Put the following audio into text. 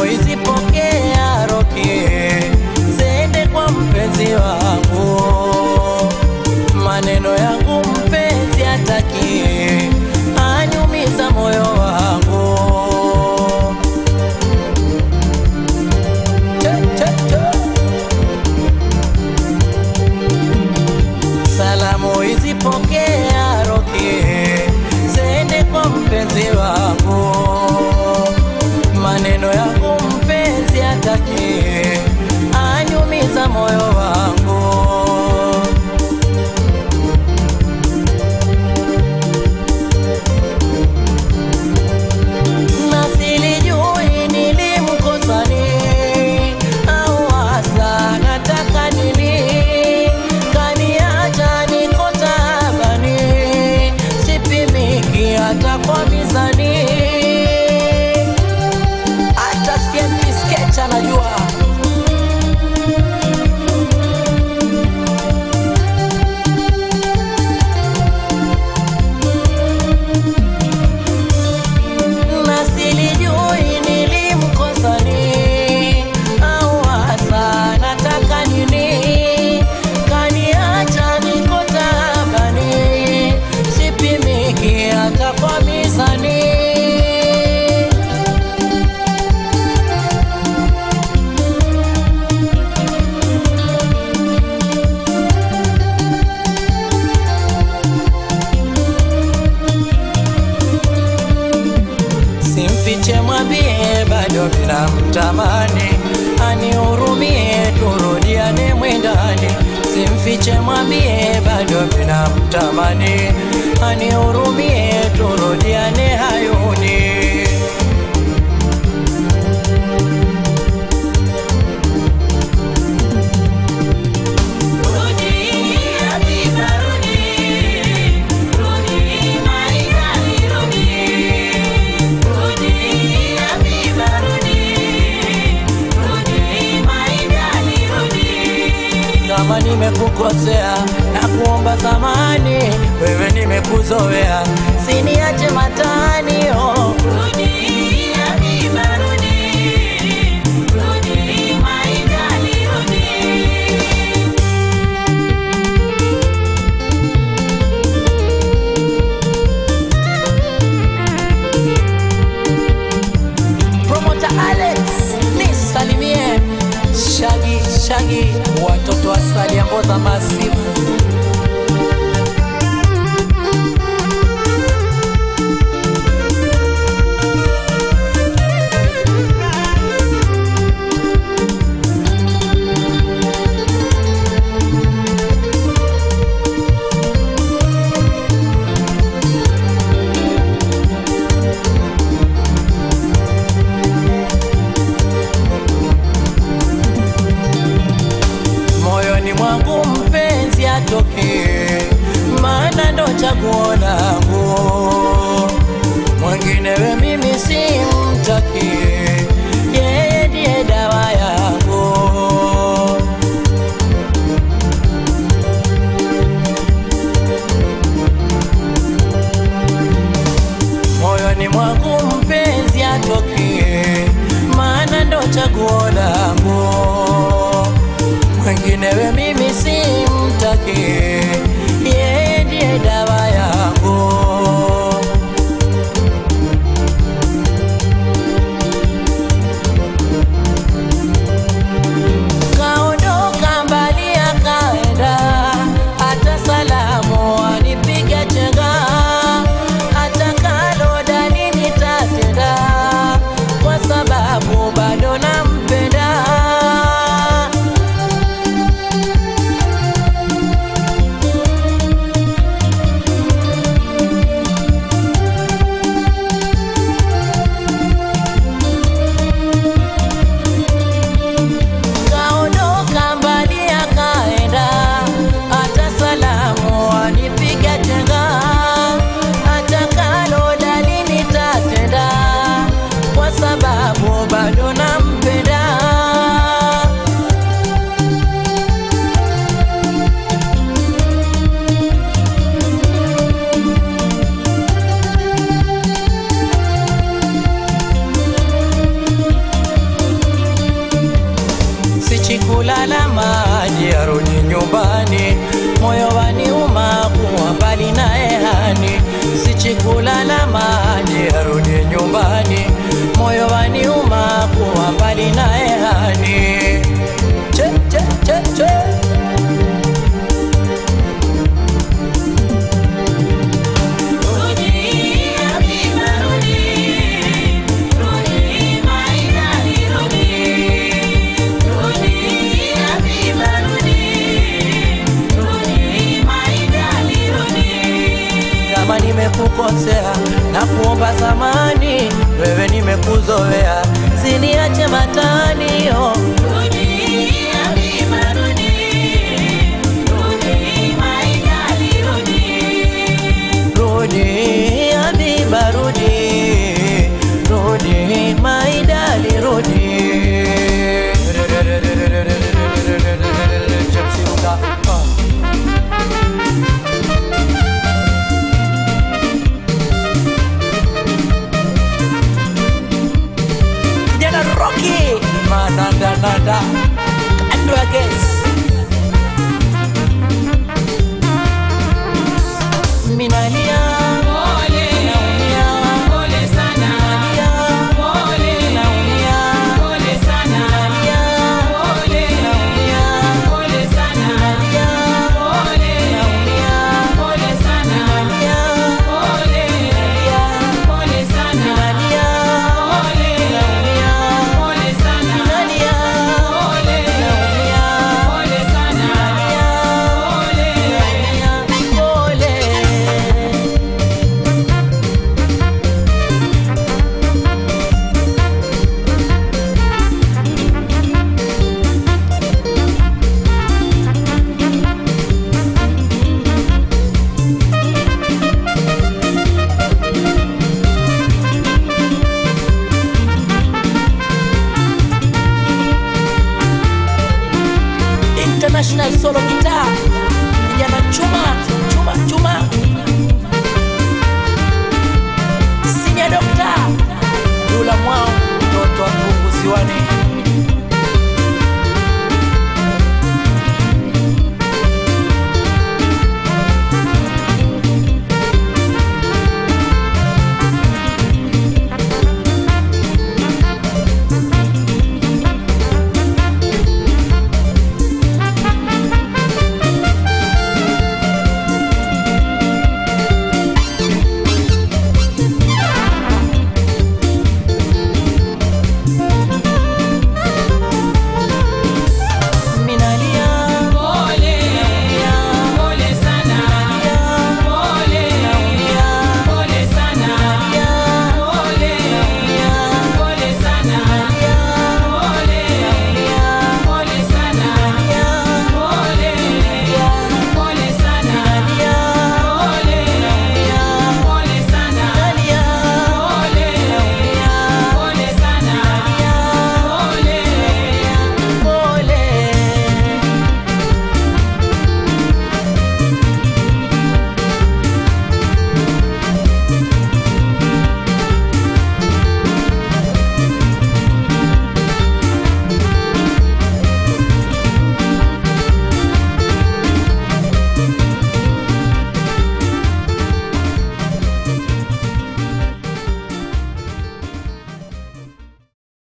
hizi pokea roki, zende kwa mpenzi wangu. Maneno yangu mpenzi hataki, anyumiza moyo wangu. Che, che, che. Salamu hizi pokea roki, zende kwa mpenzi wangu. Maneno yangu mpenzi hataki, anyumiza moyo wangu. na silijui nilimkosa nini au hasa nataka nini, kaniacha niko taabani, sipimiki hata kwa mizani, hata CMP sketch anajua na silijui nilimkosa nini au hasa nataka nini, kaniacha niko taabani, sipimiki hata kwa mizani. Simfiche, mwambie bado bila mtamani, anihurumie, turudiane mwendani. Simfiche, mwambie bado bila mtamani, anihurumie, turudiane hayuni. kama nimekukosea na kuomba samani, wewe nimekuzoea, siniache matani oh. Promota Alex nisalimie, Shagi Shagi, watoto asali amboza masifu kulala maji arudi nyumbani, moyo waniuma kuwa mbali naye hani, sichikulala maji arudi nyumbani, moyo waniuma kuwa mbali naye hani. Che, che, che, che. kama nimekukosea na kuomba samani, wewe nimekuzoea, siniache matanio. Rudi Habiba, rudi, rudi maidali, rudi. James Ilunga, ah. Kijana Rocky mananda nanda kando ya gesi minalia naumia nalia naumia nalia naumia nalia naumia nalia International Solo